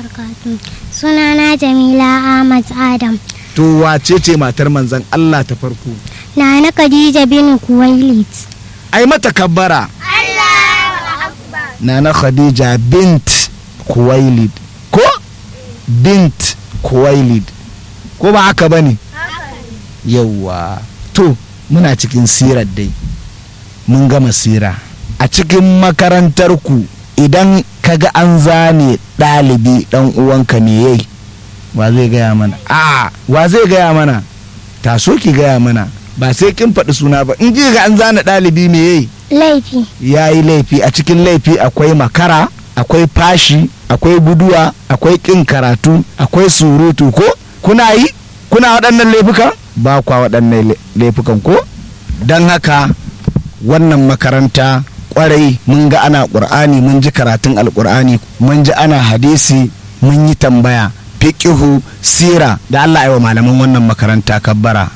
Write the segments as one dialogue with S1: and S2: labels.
S1: barakatuh. Sunana Jamila Ahmad Adam.
S2: to wace ce matar manzon Allah ta farko
S1: Nana Khadija bin Kuwailit.
S2: ai mata kabbara nana khadija bint kuwailid ko bint kuwailid ko ba haka ba ne yauwa to muna cikin sirar dai mun gama sira a cikin makarantarku idan kaga an zane ɗalibi ɗan uwanka me yayi wa zai gaya mana a wa zai gaya mana taso ki gaya mana ba sai kin faɗi suna ba in ji ga an zana ɗalibi me yayi
S1: Laifi.
S2: ya yi laifi a cikin laifi akwai makara akwai fashi akwai guduwa akwai ƙin karatu akwai surutu ko kuna yi kuna waɗannan laifukan ba kwa waɗannan la- laifukan ko don haka wannan makaranta kwarai mun ga ana ƙur'ani mun ji karatun alƙur'ani mun ji ana hadisi mun yi tambaya fiƙihu sira da allah aiwa malaman wannan makaranta kabbara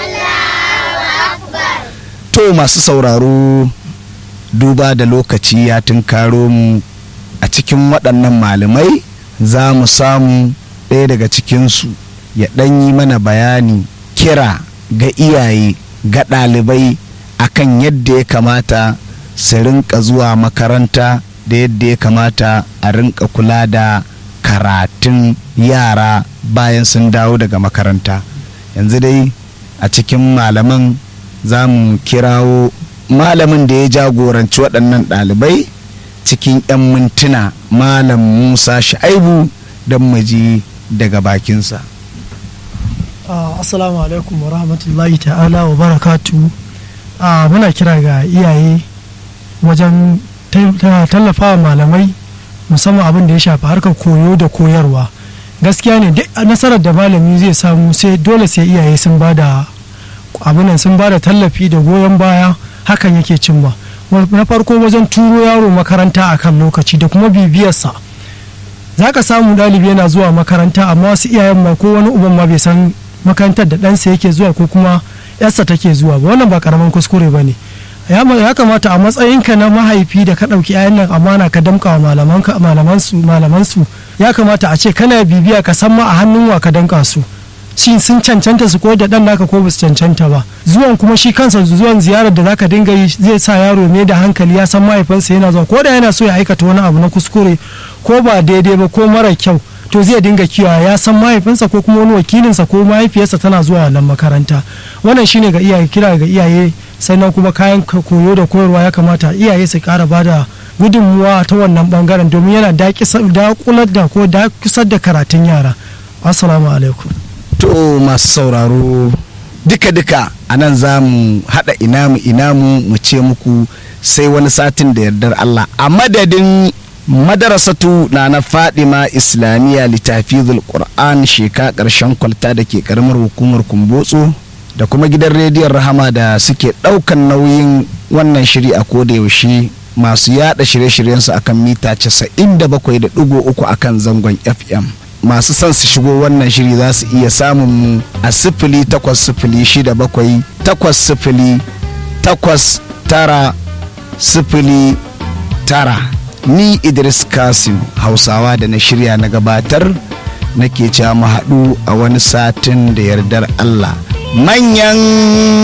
S2: to masu sauraro duba da lokaci ya tunkaro mu a cikin waɗannan malamai za mu samu ɗaya daga cikinsu ya ɗan yi mana bayani kira ga iyaye ga ɗalibai akan yadda ya kamata su rinka zuwa makaranta da yadda ya kamata a rinka kula da karatun yara bayan sun dawo daga makaranta yanzu dai a cikin malaman za mu kirawo malamin da ya jagoranci waɗannan ɗalibai cikin 'yan mintuna malam musa sha'aibu don maji daga bakinsa
S3: Ah, assalamu alaikum wa rahmatullahi ta'ala wa barakatu Ah, muna kira ga iyaye wajen ta- ta- tallafawa malamai musamman abin da ya shafi harkar koyo da koyarwa gaskiya ne duk nasarar da malami zai samu sai dole sai iyaye sun ba da abinan sun ba da tallafi da goyon baya hakan yake cimma Wa- na farko wajen turo yaro makaranta a kan lokaci da kuma bibiyarsa za ka samu ɗalibi yana zuwa makaranta amma wasu iyayen ma ko wani uban ma bai san makarantar da ɗansa yake zuwa ko kuma yarsa take zuwa ba wannan ba karamin kuskure ba ne ya ma- ya kamata a matsayinka na mahaifi da ka ɗauki 'ya'yan nan amana ka damka wa malamanka- malamansu malamansu ya kamata a ce kana bibiya ka san ma a hannun wa ka danka su shi sun cancanta su koyar da ɗan naka ko ba su cancanta ba zuwan kuma shi kansa zuwan ziyarar da zaka dinga yi zai sa yaro ne da hankali ya san mahaifinsa yana zuwa ko da yana so ya aikata wani abu na kuskure ko ba daidai ba ko mara kyau to zai dinga kiwa ya san mahaifinsa ko kuma wani wakilinsa ko mahaifiyarsa tana zuwa wannan makaranta wannan shine ga iyaye kira ga iyaye sannan kuma kayan ka- koyo da koyarwa ya kamata iyaye su kara bada gudunmuwa ta wannan bangaren domin yana dakular da ko dakusar da karatun yara assalamu alaikum
S2: to masu sauraro duka-duka a nan za mu haɗa inamu inamu mu ce muku sai wani satin da yardar Allah a madadin madarasatu na na fadima islamiyya littafizul qur'an sheka ƙarshen kwalta da ke karamar hukumar kumbotso da kuma gidan rediyon rahama da suke ɗaukan nauyin wannan shiri a koda yaushe masu yada shirye-shiryensu akan mita 97.3 akan zangon fm masu son su shigo wannan shiri za su iya samun mu a sifili takwas sifili shida bakwai takwas sifili takwas tara sifili tara ni idris kasim hausawa da na shirya na gabatar nake cewa mu haɗu a wani satin da yardar allah manyan